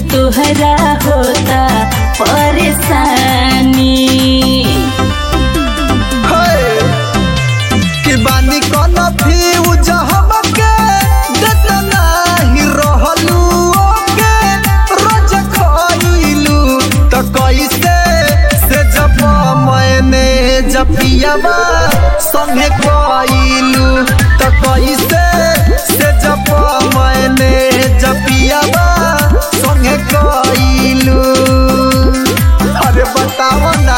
तुहरा होता परेशानी है कि बानी कौन फ्यूज हमके देता नाही रहलू ओके रोज खइलू त कैसे से जब मैंने जपियावा संगे कइलू त कैसे से जब मैंने जपियावा संगे कइलू अरे बताओ ना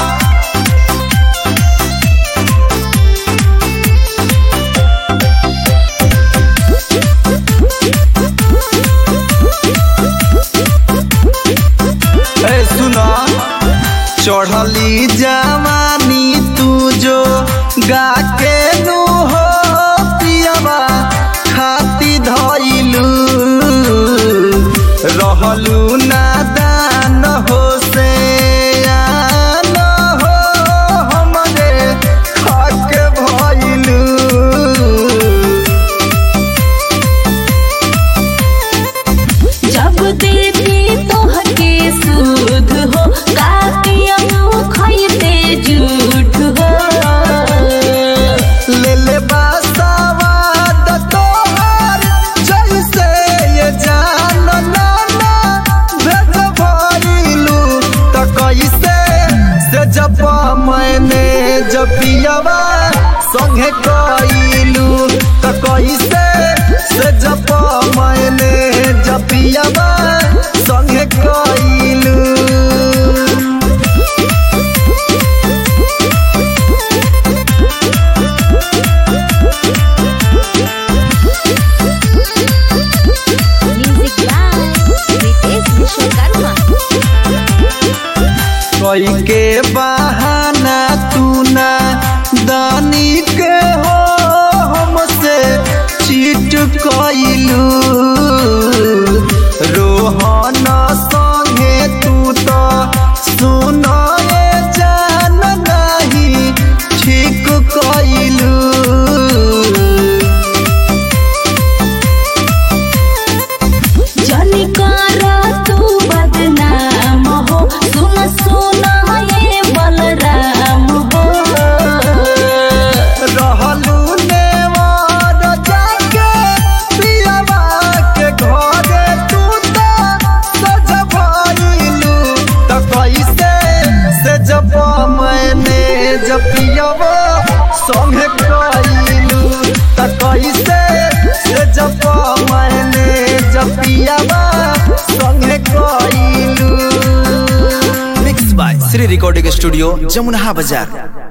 ए सुना चढ़ली जवानी तू जो गा के नु हो पियावा खाती धइलू रहलू नादान हो से आन हो हमरे खाके भइलू जब देवी तोहके सूद हो कातियम खैते झूठ हो ले ले बासावाद तोहार जैसे ये जान नाना भेज भइलू त कैसे से जब मैंने जपियावा संगे कइलू त कैसे से जब मैंने जपियावा संगे कइलू Music by Ritesh Vishwakarma. कोई के बहाना तू ना दानी के हो हमसे चीट कइलू रोहन संगे तू तो सुनाए जान नहीं ठीक कइलू जनी कर तू बदनाम हो सुन सुन ये बलराम हो रहलू नेवार जाके पियावा के घरे तू तो सज भइलू त कैसे से जब मैंने जपियावा संगे कइलू त कैसे से जब मैंने जपियावा संगे कइलू mix by Shri recording studio Jamuna बाजार